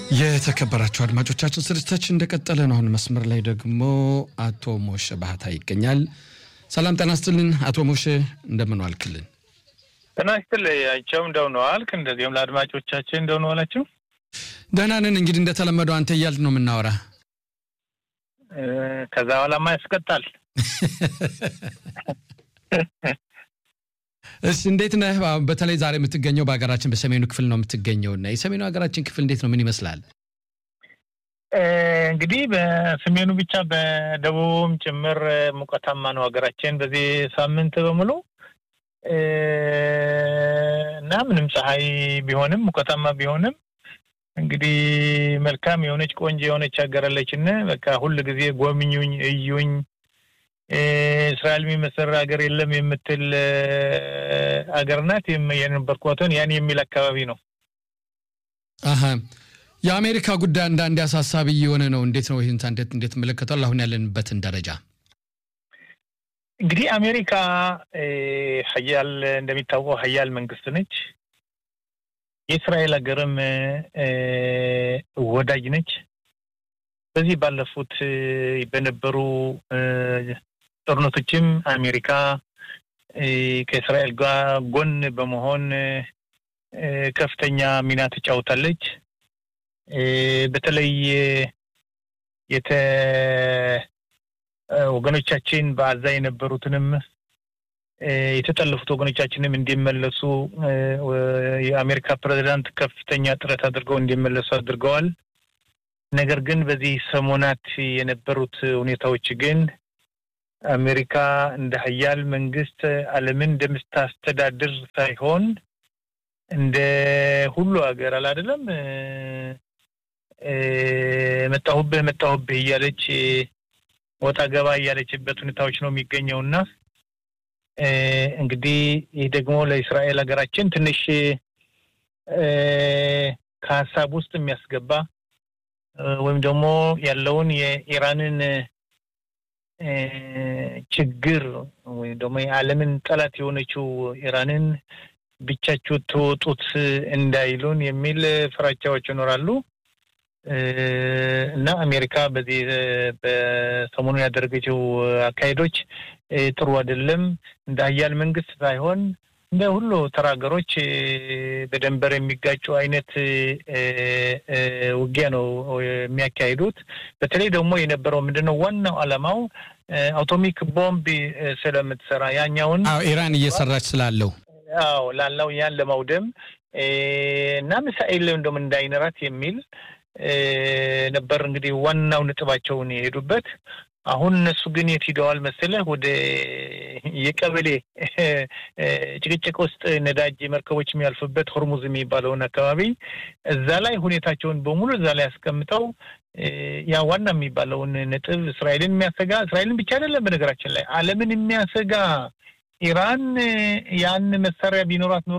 የተከበራቸው አድማጮቻችን ስርጭታችን እንደቀጠለ ነው። አሁን መስመር ላይ ደግሞ አቶ ሞሸ ባህታ ይገኛል። ሰላም ጤና ይስጥልን አቶ ሞሸ እንደምን ዋልክልን? ጤና ይስጥልኝ አይቸው እንደምን ዋልክ? እንደዚሁም ለአድማጮቻችን እንደምን ዋላችሁ? ደህና ነን። እንግዲህ እንደተለመደው አንተ እያልን ነው የምናወራ። ከዛ በኋላማ ያስቀጣል። እሺ እንዴት ነህ? በተለይ ዛሬ የምትገኘው በሀገራችን በሰሜኑ ክፍል ነው የምትገኘው እና የሰሜኑ ሀገራችን ክፍል እንዴት ነው? ምን ይመስላል? እንግዲህ በሰሜኑ ብቻ በደቡብም ጭምር ሙቀታማ ነው ሀገራችን በዚህ ሳምንት በሙሉ እና ምንም ፀሐይ ቢሆንም ሙቀታማ ቢሆንም እንግዲህ መልካም የሆነች ቆንጆ የሆነች ሀገር አለችን። በቃ ሁል ጊዜ ጎብኙኝ፣ እዩኝ እስራኤል የሚመስል ሀገር የለም የምትል ሀገር ናት። የነበርኳትን ያን የሚል አካባቢ ነው። አሀ የአሜሪካ ጉዳይ አንዳንዴ አሳሳቢ እየሆነ ነው። እንዴት ነው ይህን እንዴት እንዴት መለከቷል? አሁን ያለንበትን ደረጃ እንግዲህ አሜሪካ ሀያል እንደሚታወቀው ሀያል መንግስት ነች። የእስራኤል ሀገርም ወዳጅ ነች። በዚህ ባለፉት በነበሩ ጦርነቶችም አሜሪካ ከእስራኤል ጋር ጎን በመሆን ከፍተኛ ሚና ትጫወታለች። በተለይ የተ ወገኖቻችን በአዛ የነበሩትንም የተጠለፉት ወገኖቻችንም እንዲመለሱ የአሜሪካ ፕሬዚዳንት ከፍተኛ ጥረት አድርገው እንዲመለሱ አድርገዋል። ነገር ግን በዚህ ሰሞናት የነበሩት ሁኔታዎች ግን አሜሪካ እንደ ሀያል መንግስት ዓለምን እንደምታስተዳድር ሳይሆን እንደ ሁሉ ሀገር አላደለም መጣሁብህ መጣሁብህ እያለች ወጣ ገባ እያለችበት ሁኔታዎች ነው የሚገኘው እና እንግዲህ ይህ ደግሞ ለእስራኤል ሀገራችን ትንሽ ከሀሳብ ውስጥ የሚያስገባ ወይም ደግሞ ያለውን የኢራንን ችግር ወይም ደግሞ የዓለምን ጠላት የሆነችው ኢራንን ብቻችሁ ትወጡት እንዳይሉን የሚል ፍራቻዎች ይኖራሉ እና አሜሪካ በዚህ በሰሞኑ ያደረገችው አካሄዶች ጥሩ አይደለም። እንደ ሀያል መንግስት ሳይሆን እንደ ሁሉ ተራ ሀገሮች በደንበር የሚጋጩ አይነት ውጊያ ነው የሚያካሂዱት። በተለይ ደግሞ የነበረው ምንድነው ዋናው ዓላማው አቶሚክ ቦምብ ስለምትሰራ ያኛውን ኢራን እየሰራች ስላለው አዎ ላለው ያን ለማውደም እና ሚሳኤል እንደውም እንዳይኖራት የሚል ነበር እንግዲህ ዋናው ነጥባቸውን የሄዱበት። አሁን እነሱ ግን የት ሂደዋል መሰለህ? ወደ የቀበሌ ጭቅጭቅ ውስጥ ነዳጅ መርከቦች የሚያልፉበት ሆርሙዝ የሚባለውን አካባቢ እዛ ላይ ሁኔታቸውን በሙሉ እዛ ላይ አስቀምጠው ያ ዋና የሚባለውን ነጥብ እስራኤልን የሚያሰጋ እስራኤልን ብቻ አይደለም፣ በነገራችን ላይ ዓለምን የሚያሰጋ ኢራን ያን መሳሪያ ቢኖራት ኑሮ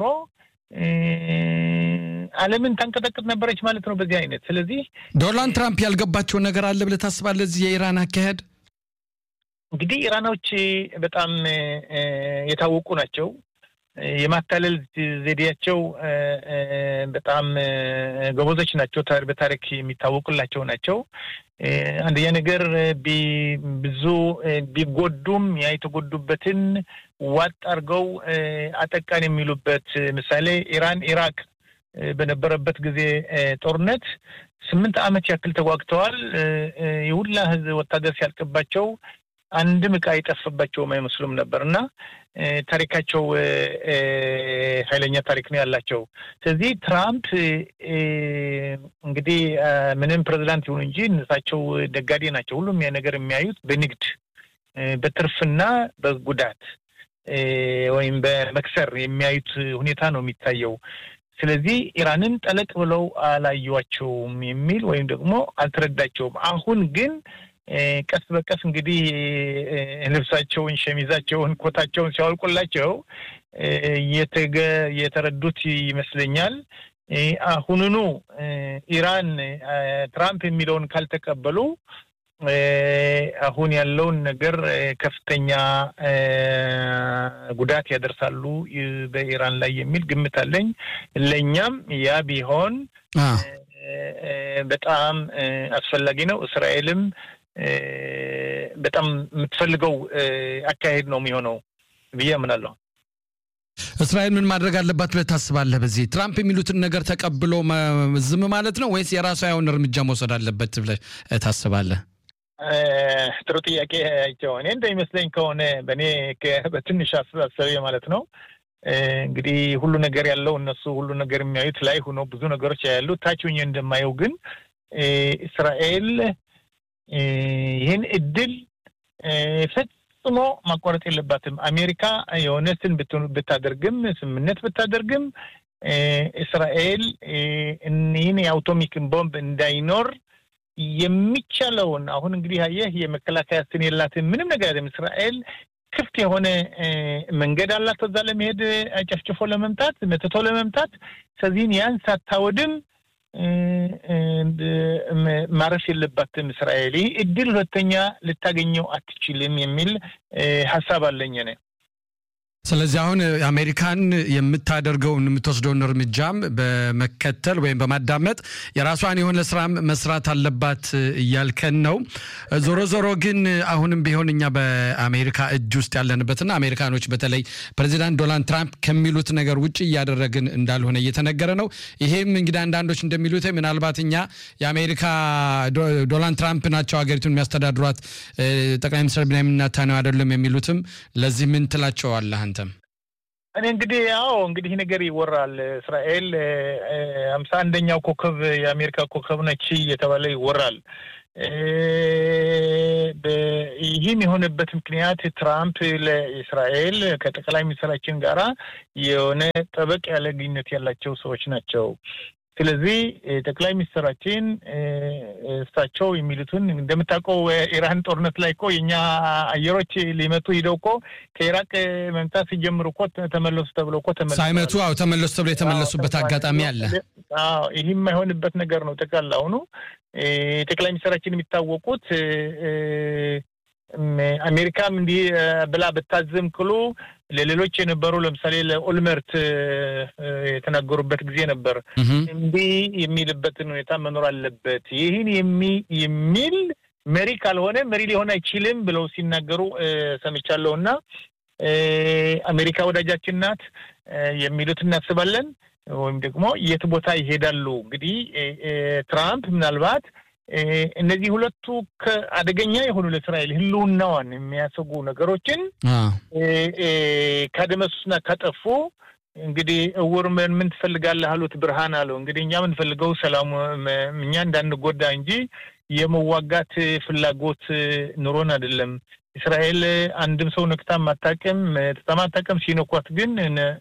ዓለምን ታንቀጠቅጥ ነበረች ማለት ነው በዚህ አይነት። ስለዚህ ዶናልድ ትራምፕ ያልገባቸው ነገር አለ ብለህ ታስባለህ? እዚህ የኢራን አካሄድ እንግዲህ ኢራኖች በጣም የታወቁ ናቸው። የማታለል ዘዴያቸው በጣም ጎበዞች ናቸው። በታሪክ የሚታወቁላቸው ናቸው። አንደኛ ነገር ብዙ ቢጎዱም ያ የተጎዱበትን ዋጥ አድርገው አጠቃን የሚሉበት ምሳሌ ኢራን ኢራቅ በነበረበት ጊዜ ጦርነት ስምንት ዓመት ያክል ተዋግተዋል። የሁላ ህዝብ ወታደር ሲያልቅባቸው አንድም ዕቃ አይጠፍባቸውም አይመስሉም ነበር እና ታሪካቸው ኃይለኛ ታሪክ ነው ያላቸው። ስለዚህ ትራምፕ እንግዲህ ምንም ፕሬዚዳንት ይሁኑ እንጂ እነሳቸው ነጋዴ ናቸው። ሁሉም ያ ነገር የሚያዩት በንግድ በትርፍና በጉዳት ወይም በመክሰር የሚያዩት ሁኔታ ነው የሚታየው። ስለዚህ ኢራንን ጠለቅ ብለው አላዩዋቸውም የሚል ወይም ደግሞ አልተረዳቸውም። አሁን ግን ቀስ በቀስ እንግዲህ ልብሳቸውን፣ ሸሚዛቸውን፣ ኮታቸውን ሲያወልቁላቸው የተረዱት ይመስለኛል። አሁኑኑ ኢራን ትራምፕ የሚለውን ካልተቀበሉ አሁን ያለውን ነገር ከፍተኛ ጉዳት ያደርሳሉ በኢራን ላይ የሚል ግምት አለኝ። ለእኛም ያ ቢሆን በጣም አስፈላጊ ነው። እስራኤልም በጣም የምትፈልገው አካሄድ ነው የሚሆነው ብዬ አምናለሁ። እስራኤል ምን ማድረግ አለባት ብለህ ታስባለህ? በዚህ ትራምፕ የሚሉትን ነገር ተቀብሎ ዝም ማለት ነው ወይስ የራሷ የሆነ እርምጃ መውሰድ አለበት ብለህ ታስባለህ? ጥሩ ጥያቄ አይቸው። እኔ እንደሚመስለኝ ከሆነ በእኔ በትንሽ አስተሳሰቤ ማለት ነው እንግዲህ ሁሉ ነገር ያለው እነሱ ሁሉ ነገር የሚያዩት ላይ ሆኖ ብዙ ነገሮች ያሉ ታች ሆኜ እንደማየው ግን እስራኤል ይህን እድል ፈጽሞ ማቋረጥ የለባትም። አሜሪካ የሆነትን ብታደርግም ስምምነት ብታደርግም እስራኤል ይህን የአውቶሚክን ቦምብ እንዳይኖር የሚቻለውን አሁን እንግዲህ አየህ የመከላከያ ስን የላትም ምንም ነገር ያለም እስራኤል ክፍት የሆነ መንገድ አላት እዛ ለመሄድ ጨፍጭፎ ለመምጣት መትቶ ለመምጣት ስለዚህን ያን ሳታወድም ማረፍ የለባትም እስራኤል። ይህ እድል ሁለተኛ ልታገኘው አትችልም የሚል ሀሳብ አለኝ እኔ። ስለዚህ አሁን አሜሪካን የምታደርገውን የምትወስደውን እርምጃም በመከተል ወይም በማዳመጥ የራሷን የሆነ ስራ መስራት አለባት እያልከን ነው። ዞሮ ዞሮ ግን አሁንም ቢሆን እኛ በአሜሪካ እጅ ውስጥ ያለንበትና አሜሪካኖች በተለይ ፕሬዚዳንት ዶናልድ ትራምፕ ከሚሉት ነገር ውጭ እያደረግን እንዳልሆነ እየተነገረ ነው። ይሄም እንግዲህ አንዳንዶች እንደሚሉት ምናልባት እኛ የአሜሪካ ዶናልድ ትራምፕ ናቸው ሀገሪቱን የሚያስተዳድሯት ጠቅላይ ሚኒስትር ቤንያሚን ኔታንያሁ አይደለም የሚሉትም ለዚህ ምን ትላቸዋለህ አንተ? እኔ እንግዲህ ያው እንግዲህ ነገር ይወራል። እስራኤል ሀምሳ አንደኛው ኮከብ የአሜሪካ ኮከብ ነች እየተባለ ይወራል። ይህም የሆነበት ምክንያት ትራምፕ ለእስራኤል ከጠቅላይ ሚኒስትራችን ጋራ የሆነ ጠበቅ ያለ ግንኙነት ያላቸው ሰዎች ናቸው። ስለዚህ ጠቅላይ ሚኒስትራችን እሳቸው የሚሉትን እንደምታውቀው ኢራን ጦርነት ላይ እኮ የእኛ አየሮች ሊመቱ ሂደው እኮ ከኢራቅ መምታት ሲጀምሩ እኮ ተመለሱ ተብሎ እኮ ተመለሱ ሳይመቱ አዎ ተመለሱ ተብሎ የተመለሱበት አጋጣሚ አለ። ይህ የማይሆንበት ነገር ነው። ጠቅላላ አሁኑ ጠቅላይ ሚኒስትራችን የሚታወቁት አሜሪካም እንዲህ ብላ ብታዝም ክሉ ለሌሎች የነበሩ ለምሳሌ ለኦልመርት የተናገሩበት ጊዜ ነበር። እንዲህ የሚልበትን ሁኔታ መኖር አለበት። ይህን የሚል መሪ ካልሆነ መሪ ሊሆን አይችልም ብለው ሲናገሩ ሰምቻለሁ። እና አሜሪካ ወዳጃችን ናት የሚሉት እናስባለን። ወይም ደግሞ የት ቦታ ይሄዳሉ? እንግዲህ ትራምፕ ምናልባት እነዚህ ሁለቱ አደገኛ የሆኑ ለእስራኤል ሕልውናዋን የሚያሰጉ ነገሮችን ካደመሱና ካጠፉ እንግዲህ እውር ምን ትፈልጋለህ አሉት ብርሃን አለው። እንግዲህ እኛ የምንፈልገው ሰላሙ እኛ እንዳንጎዳ እንጂ የመዋጋት ፍላጎት ኑሮን አይደለም። እስራኤል አንድም ሰው ነክታ ማታቅም ተማታቅም፣ ሲነኳት ግን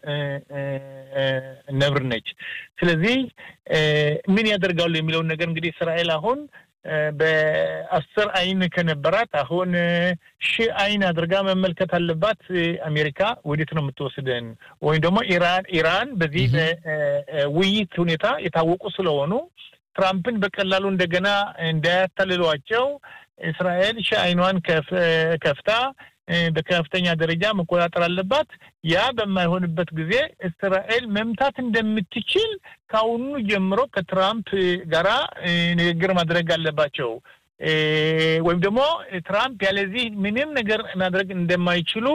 ነብር ነች። ስለዚህ ምን ያደርጋሉ የሚለውን ነገር እንግዲህ እስራኤል አሁን በአስር አይን ከነበራት አሁን ሺህ አይን አድርጋ መመልከት አለባት። አሜሪካ ወዴት ነው የምትወስደን? ወይም ደግሞ ኢራን ኢራን በዚህ ውይይት ሁኔታ የታወቁ ስለሆኑ ትራምፕን በቀላሉ እንደገና እንዳያታልሏቸው እስራኤል ሺህ አይኗን ከፍታ በከፍተኛ ደረጃ መቆጣጠር አለባት። ያ በማይሆንበት ጊዜ እስራኤል መምታት እንደምትችል ከአሁኑ ጀምሮ ከትራምፕ ጋራ ንግግር ማድረግ አለባቸው። ወይም ደግሞ ትራምፕ ያለዚህ ምንም ነገር ማድረግ እንደማይችሉ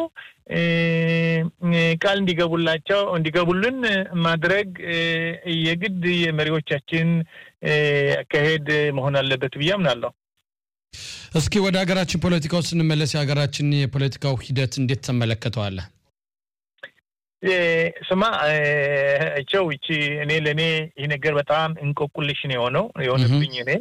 ቃል እንዲገቡላቸው እንዲገቡልን ማድረግ የግድ የመሪዎቻችን አካሄድ መሆን አለበት ብዬ አምናለሁ። እስኪ ወደ ሀገራችን ፖለቲካው ስንመለስ የሀገራችን የፖለቲካው ሂደት እንዴት ተመለከተዋለህ? ስማ ቸው ይቺ እኔ ለእኔ ይህ ነገር በጣም እንቆቁልሽ ነው የሆነው የሆነብኝ እኔ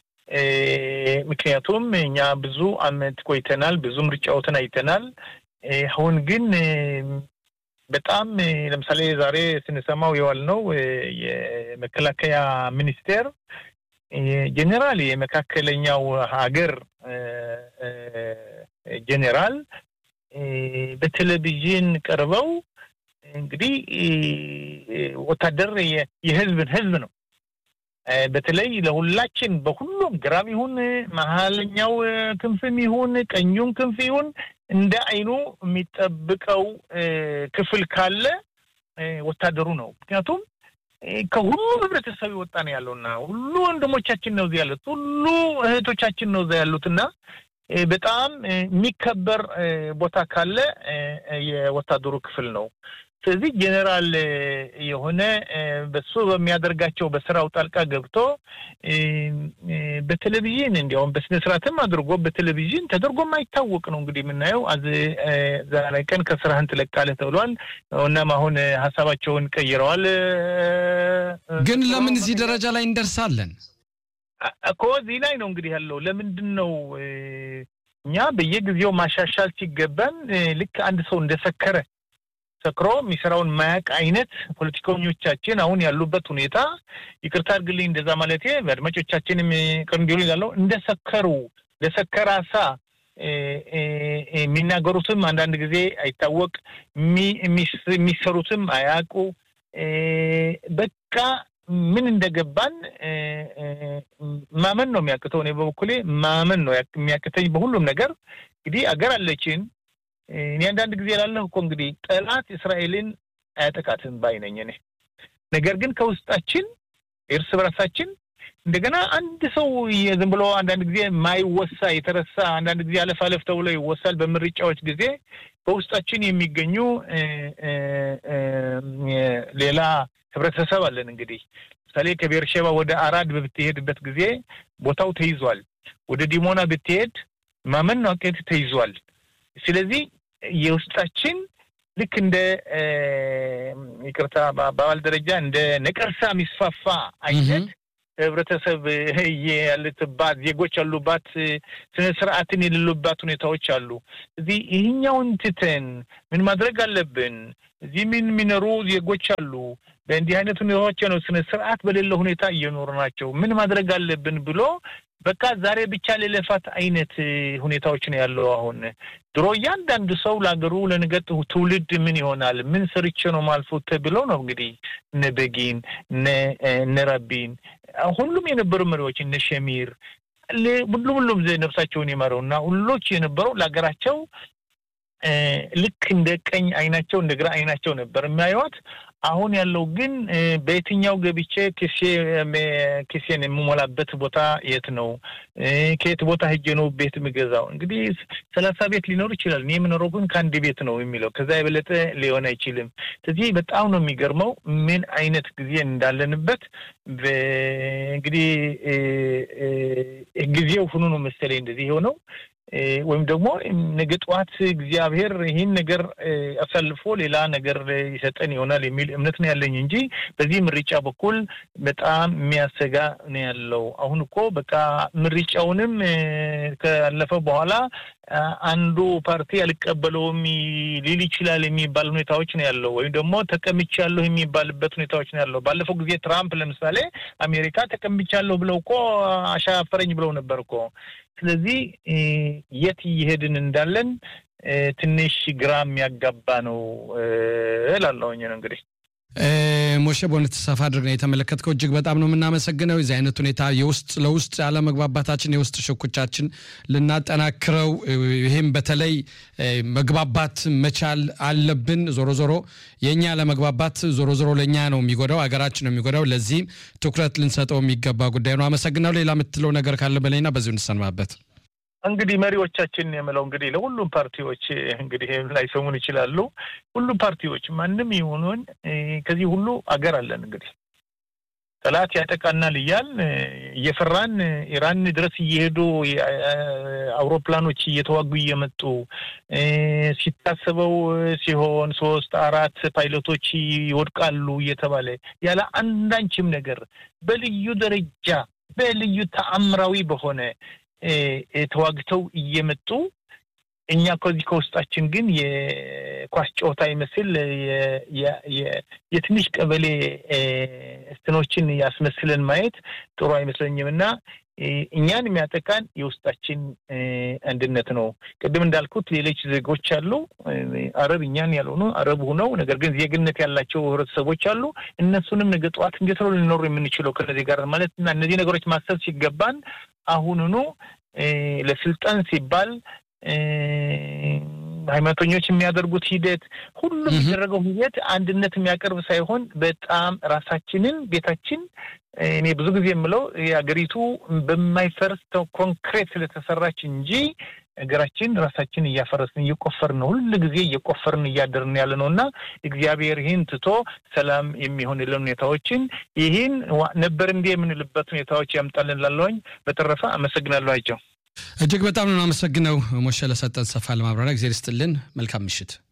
ምክንያቱም እኛ ብዙ አመት ቆይተናል፣ ብዙ ምርጫዎትን አይተናል። አሁን ግን በጣም ለምሳሌ ዛሬ ስንሰማው የዋልነው የመከላከያ ሚኒስቴር ጄኔራል የመካከለኛው ሀገር ጄኔራል በቴሌቪዥን ቀርበው እንግዲህ ወታደር የህዝብን ህዝብ ነው በተለይ ለሁላችን በሁሉም ግራም ይሁን መሀለኛው ክንፍም ይሁን ቀኙም ክንፍ ይሁን እንደ አይኑ የሚጠብቀው ክፍል ካለ ወታደሩ ነው። ምክንያቱም ከሁሉ ህብረተሰብ የወጣ ነው ያለውና ሁሉ ወንድሞቻችን ነው እዚህ ያሉት፣ ሁሉ እህቶቻችን ነው እዛ ያሉት እና በጣም የሚከበር ቦታ ካለ የወታደሩ ክፍል ነው። ስለዚህ ጄኔራል የሆነ በሱ በሚያደርጋቸው በስራው ጣልቃ ገብቶ በቴሌቪዥን እንዲያውም በስነ ስርዓትም አድርጎ በቴሌቪዥን ተደርጎ የማይታወቅ ነው እንግዲህ የምናየው። ዛሬ ቀን ከስራህን ትለቃለህ ተብሏል። እናም አሁን ሀሳባቸውን ቀይረዋል። ግን ለምን እዚህ ደረጃ ላይ እንደርሳለን እኮ እዚህ ላይ ነው እንግዲህ ያለው። ለምንድን ነው እኛ በየጊዜው ማሻሻል ሲገባን ልክ አንድ ሰው እንደሰከረ ሰክሮ የሚሰራውን ማያቅ አይነት ፖለቲከኞቻችን አሁን ያሉበት ሁኔታ ይቅርታ አድርግልኝ እንደዛ ማለቴ በአድማጮቻችንም ቅር እንዲሉ ያለው እንደሰከሩ ለሰከረ አሳ የሚናገሩትም አንዳንድ ጊዜ አይታወቅ፣ የሚሰሩትም አያውቁ። በቃ ምን እንደገባን ማመን ነው የሚያቅተው። እኔ በበኩሌ ማመን ነው የሚያቅተኝ በሁሉም ነገር። እንግዲህ አገር አለችን እኔ አንዳንድ ጊዜ ላለሁ እኮ እንግዲህ ጠላት እስራኤልን አያጠቃትም ባይነኝ እኔ። ነገር ግን ከውስጣችን እርስ በራሳችን እንደገና አንድ ሰው ዝም ብሎ አንዳንድ ጊዜ ማይወሳ የተረሳ አንዳንድ ጊዜ አለፍ አለፍ ተብሎ ይወሳል። በምርጫዎች ጊዜ በውስጣችን የሚገኙ ሌላ ህብረተሰብ አለን። እንግዲህ ምሳሌ ከቤርሼባ ወደ አራድ በብትሄድበት ጊዜ ቦታው ተይዟል። ወደ ዲሞና ብትሄድ ማመን ነው ተይዟል። ስለዚህ የውስጣችን ልክ እንደ ይቅርታ በአባባል ደረጃ እንደ ነቀርሳ የሚስፋፋ አይነት ህብረተሰብ ያለትባት ዜጎች ያሉባት ስነ ስርዓትን የሌሉባት ሁኔታዎች አሉ። እዚህ ይህኛውን ትተን ምን ማድረግ አለብን? እዚህ ምን የሚኖሩ ዜጎች አሉ። በእንዲህ አይነት ሁኔታዎች ነው ስነ ስርዓት በሌለ ሁኔታ እየኖሩ ናቸው። ምን ማድረግ አለብን ብሎ በቃ ዛሬ ብቻ ለለፋት አይነት ሁኔታዎች ነው ያለው። አሁን ድሮ እያንዳንዱ ሰው ለሀገሩ ለነገ ትውልድ ምን ይሆናል ምን ሰርቼ ነው ማልፎት ተብለው ነው እንግዲህ እነ በጊን እነ ረቢን ሁሉም የነበሩ መሪዎች እነ ሸሚር ሁሉም ሁሉም ነፍሳቸውን የመረው እና ሁሎች የነበረው ለሀገራቸው ልክ እንደ ቀኝ አይናቸው እንደ ግራ አይናቸው ነበር የሚያዩት። አሁን ያለው ግን በየትኛው ገብቼ ኪሴን የምሞላበት ቦታ የት ነው? ከየት ቦታ ሄጄ ነው ቤት የምገዛው? እንግዲህ ሰላሳ ቤት ሊኖር ይችላል። እኔ የምኖረው ግን ከአንድ ቤት ነው የሚለው ከዛ የበለጠ ሊሆን አይችልም። ስለዚህ በጣም ነው የሚገርመው ምን አይነት ጊዜ እንዳለንበት እንግዲህ ጊዜው ሁኑ ነው መሰለኝ እንደዚህ የሆነው ወይም ደግሞ ነገ ጠዋት እግዚአብሔር ይህን ነገር አሳልፎ ሌላ ነገር ይሰጠን ይሆናል የሚል እምነት ነው ያለኝ እንጂ በዚህ ምርጫ በኩል በጣም የሚያሰጋ ነው ያለው። አሁን እኮ በቃ ምርጫውንም ካለፈ በኋላ አንዱ ፓርቲ አልቀበለውም ሊል ይችላል የሚባል ሁኔታዎች ነው ያለው። ወይም ደግሞ ተቀምቻለሁ የሚባልበት ሁኔታዎች ነው ያለው። ባለፈው ጊዜ ትራምፕ ለምሳሌ አሜሪካ ተቀምቻለሁ ብለው እኮ አሻፈረኝ ብለው ነበር እኮ። ስለዚህ የት እየሄድን እንዳለን ትንሽ ግራ የሚያጋባ ነው እላለሁኝ ነው እንግዲህ ሞሼ በእውነት ሰፋ አድርገን የተመለከትከው እጅግ በጣም ነው የምናመሰግነው። የዚህ አይነት ሁኔታ የውስጥ ለውስጥ ያለመግባባታችን የውስጥ ሽኩቻችን ልናጠናክረው፣ ይህም በተለይ መግባባት መቻል አለብን። ዞሮ ዞሮ የእኛ ለመግባባት ዞሮ ዞሮ ለእኛ ነው የሚጎዳው፣ ሀገራችን ነው የሚጎዳው። ለዚህም ትኩረት ልንሰጠው የሚገባ ጉዳይ ነው። አመሰግናለሁ። ሌላ የምትለው ነገር ካለ በላይና በዚሁ እንሰማበት። እንግዲህ መሪዎቻችን የምለው እንግዲህ ለሁሉም ፓርቲዎች እንግዲህ ላይሰሙን ይችላሉ። ሁሉም ፓርቲዎች ማንም ይሁኑን ከዚህ ሁሉ አገር አለን እንግዲህ ጠላት ያጠቃናል እያል እየፈራን ኢራን ድረስ እየሄዱ አውሮፕላኖች እየተዋጉ እየመጡ ሲታሰበው ሲሆን ሶስት አራት ፓይለቶች ይወድቃሉ እየተባለ ያለ አንዳንችም ነገር በልዩ ደረጃ በልዩ ተአምራዊ በሆነ ተዋግተው እየመጡ እኛ ከዚህ ከውስጣችን ግን የኳስ ጨዋታ ይመስል የትንሽ ቀበሌ እስትኖችን ያስመስለን ማየት ጥሩ አይመስለኝም እና እኛን የሚያጠቃን የውስጣችን አንድነት ነው። ቅድም እንዳልኩት ሌሎች ዜጎች አሉ፣ አረብ እኛን ያልሆኑ አረብ ሁነው ነገር ግን ዜግነት ያላቸው ህብረተሰቦች አሉ። እነሱንም ነገ ጠዋት እንዴት ነው ልንኖሩ የምንችለው ከነዚህ ጋር ማለት እና እነዚህ ነገሮች ማሰብ ሲገባን አሁኑኑ ለስልጣን ሲባል ሃይማኖተኞች የሚያደርጉት ሂደት ሁሉ የሚደረገው ሂደት አንድነት የሚያቀርብ ሳይሆን በጣም ራሳችንን ቤታችን እኔ ብዙ ጊዜ የምለው የሀገሪቱ በማይፈርስ ኮንክሬት ስለተሰራች እንጂ ሀገራችን ራሳችን እያፈረስን እየቆፈርን ነው። ሁሉ ጊዜ እየቆፈርን እያደርን ያለ ነው እና እግዚአብሔር ይህን ትቶ ሰላም የሚሆንልን ሁኔታዎችን ይህን ነበር እንዲ የምንልበት ሁኔታዎች ያምጣልን ላለሁኝ። በተረፈ አመሰግናለሁ። አይቸው እጅግ በጣም ነው አመሰግነው ሞሸ ለሰጠን ሰፋ ለማብራሪያ ጊዜ ርስጥልን። መልካም ምሽት።